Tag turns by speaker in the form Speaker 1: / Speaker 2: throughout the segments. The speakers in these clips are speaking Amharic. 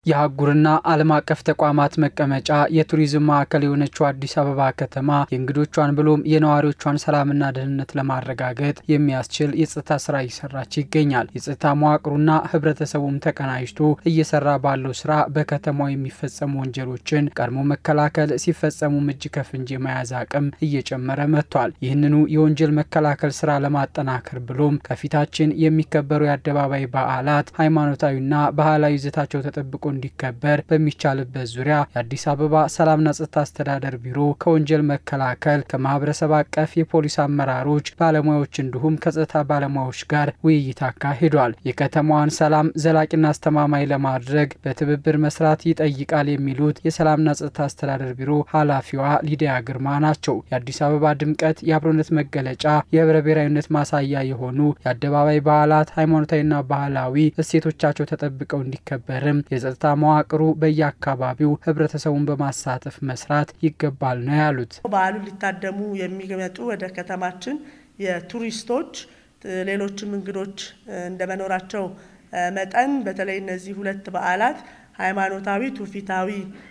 Speaker 1: የአህጉርና ዓለም አቀፍ ተቋማት መቀመጫ የቱሪዝም ማዕከል የሆነችው አዲስ አበባ ከተማ የእንግዶቿን ብሎም የነዋሪዎቿን ሰላምና ደህንነት ለማረጋገጥ የሚያስችል የጸጥታ ስራ እየሰራች ይገኛል። የጸጥታ መዋቅሩና ህብረተሰቡም ተቀናጅቶ እየሰራ ባለው ስራ በከተማው የሚፈጸሙ ወንጀሎችን ቀድሞ መከላከል፣ ሲፈጸሙም እጅ ከፍንጅ የመያዝ አቅም እየጨመረ መጥቷል። ይህንኑ የወንጀል መከላከል ስራ ለማጠናከር ብሎም ከፊታችን የሚከበሩ የአደባባይ በዓላት ሃይማኖታዊና ባህላዊ ይዘታቸው ተጠብቆ እንዲከበር በሚቻልበት ዙሪያ የአዲስ አበባ ሰላምና ጸጥታ አስተዳደር ቢሮ ከወንጀል መከላከል ከማህበረሰብ አቀፍ የፖሊስ አመራሮች፣ ባለሙያዎች እንዲሁም ከጸጥታ ባለሙያዎች ጋር ውይይት አካሂዷል። የከተማዋን ሰላም ዘላቂና አስተማማኝ ለማድረግ በትብብር መስራት ይጠይቃል የሚሉት የሰላምና ጸጥታ አስተዳደር ቢሮ ኃላፊዋ ሊዲያ ግርማ ናቸው። የአዲስ አበባ ድምቀት፣ የአብሮነት መገለጫ፣ የህብረ ብሔራዊነት ማሳያ የሆኑ የአደባባይ በዓላት ሃይማኖታዊና ባህላዊ እሴቶቻቸው ተጠብቀው እንዲከበርም የጸጥታ መዋቅሩ በየአካባቢው ህብረተሰቡን በማሳተፍ መስራት ይገባል ነው ያሉት።
Speaker 2: በዓሉን ሊታደሙ የሚመጡ ወደ ከተማችን የቱሪስቶች ሌሎችም እንግዶች እንደመኖራቸው መጠን በተለይ እነዚህ ሁለት በዓላት ሃይማኖታዊ ትውፊታዊ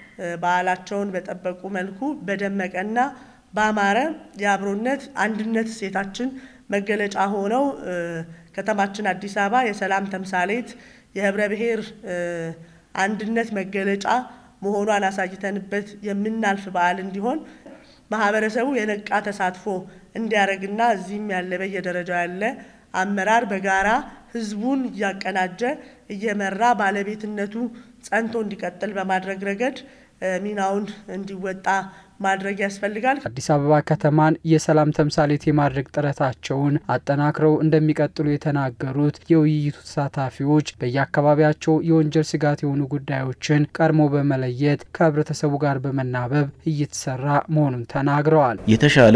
Speaker 2: በዓላቸውን በጠበቁ መልኩ በደመቀና ባማረ የአብሮነት አንድነት እሴታችን መገለጫ ሆነው ከተማችን አዲስ አበባ የሰላም ተምሳሌት የህብረ ብሔር አንድነት መገለጫ መሆኗን አሳይተንበት የምናልፍ በዓል እንዲሆን ማህበረሰቡ የነቃ ተሳትፎ እንዲያደርግና እዚህም ያለ በየደረጃው ያለ አመራር በጋራ ህዝቡን እያቀናጀ እየመራ ባለቤትነቱ ጸንቶ እንዲቀጥል በማድረግ ረገድ ሚናውን እንዲወጣ ማድረግ ያስፈልጋል።
Speaker 1: አዲስ አበባ ከተማን የሰላም ተምሳሌት የማድረግ ጥረታቸውን አጠናክረው እንደሚቀጥሉ የተናገሩት የውይይቱ ተሳታፊዎች በየአካባቢያቸው የወንጀል ስጋት የሆኑ ጉዳዮችን ቀድሞ በመለየት ከህብረተሰቡ ጋር በመናበብ እየተሰራ መሆኑን ተናግረዋል።
Speaker 3: የተሻለ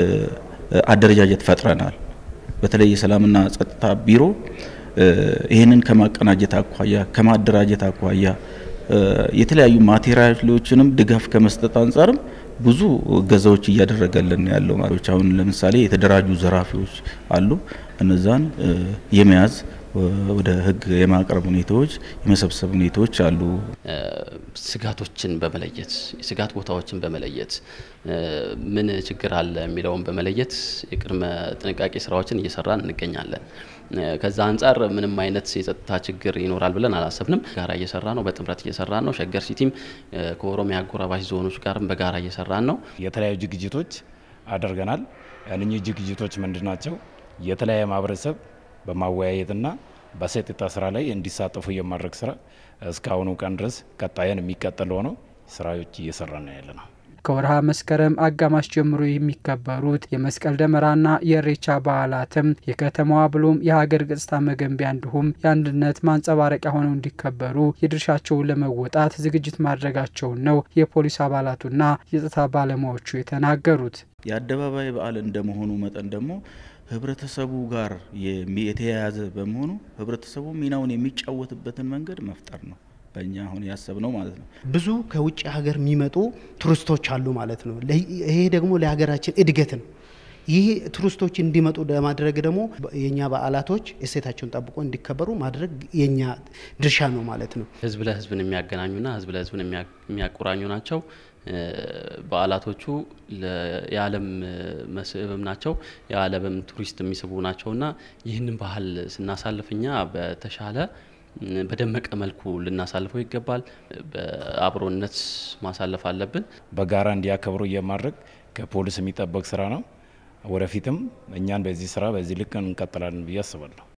Speaker 3: አደረጃጀት ፈጥረናል። በተለይ የሰላምና ጸጥታ ቢሮ ይህንን ከማቀናጀት አኳያ ከማደራጀት አኳያ የተለያዩ ማቴሪያሎችንም ድጋፍ ከመስጠት አንጻርም ብዙ እገዛዎች እያደረገልን ያለው ማሪዎች አሁን ለምሳሌ የተደራጁ ዘራፊዎች አሉ። እነዛን የመያዝ ወደ ህግ የማቅረብ ሁኔታዎች የመሰብሰብ ሁኔታዎች አሉ።
Speaker 4: ስጋቶችን በመለየት የስጋት ቦታዎችን በመለየት ምን ችግር አለ የሚለውን በመለየት የቅድመ ጥንቃቄ ስራዎችን እየሰራን እንገኛለን። ከዛ አንጻር ምንም አይነት የጸጥታ ችግር ይኖራል ብለን አላሰብንም። ጋራ እየሰራ ነው፣ በጥምረት እየሰራ ነው። ሸገር ሲቲም ከኦሮሚያ አጎራባች ዞኖች ጋርም በጋራ እየሰራን ነው።
Speaker 5: የተለያዩ ዝግጅቶች አድርገናል። እነኚህ ዝግጅቶች ምንድን ናቸው? የተለያየ ማህበረሰብ በማወያየትና በጸጥታ ስራ ላይ እንዲሳተፉ የማድረግ ስራ እስካሁኑ ቀን ድረስ ቀጣይን የሚቀጥል ሆነው ስራዎች እየሰራ ነው ያለ ነው።
Speaker 1: ከወርሃ መስከረም አጋማሽ ጀምሮ የሚከበሩት የመስቀል ደመራና የእሬቻ በዓላትም የከተማዋ ብሎም የሀገር ገጽታ መገንቢያ እንዲሁም የአንድነት ማንጸባረቂያ ሆነው እንዲከበሩ የድርሻቸውን ለመወጣት ዝግጅት ማድረጋቸውን ነው የፖሊስ አባላቱና የጸጥታ ባለሙያዎቹ የተናገሩት።
Speaker 3: የአደባባይ በዓል እንደመሆኑ መጠን ደግሞ ህብረተሰቡ ጋር የተያያዘ በመሆኑ ህብረተሰቡ ሚናውን የሚጫወትበትን መንገድ መፍጠር ነው በእኛ አሁን ያሰብነው ማለት ነው።
Speaker 6: ብዙ ከውጭ ሀገር የሚመጡ ቱሪስቶች አሉ ማለት ነው። ይሄ ደግሞ ለሀገራችን እድገት ነው። ይህ ቱሪስቶች እንዲመጡ ለማድረግ ደግሞ የእኛ በዓላቶች እሴታቸውን ጠብቆ እንዲከበሩ ማድረግ የእኛ ድርሻ ነው ማለት ነው።
Speaker 4: ህዝብ ለህዝብን የሚያገናኙና ህዝብ ለህዝብን የሚያቆራኙ ናቸው። በዓላቶቹ የዓለም መስህብም ናቸው። የዓለምም ቱሪስት የሚስቡ ናቸውና ይህንን ባህል ስናሳልፍ እኛ በተሻለ በደመቀ መልኩ ልናሳልፈው ይገባል። በአብሮነት ማሳለፍ አለብን።
Speaker 5: በጋራ እንዲያከብሩ የማድረግ ከፖሊስ የሚጠበቅ ስራ ነው። ወደፊትም እኛን በዚህ ስራ በዚህ ልክ እንቀጥላለን ብዬ አስባለሁ።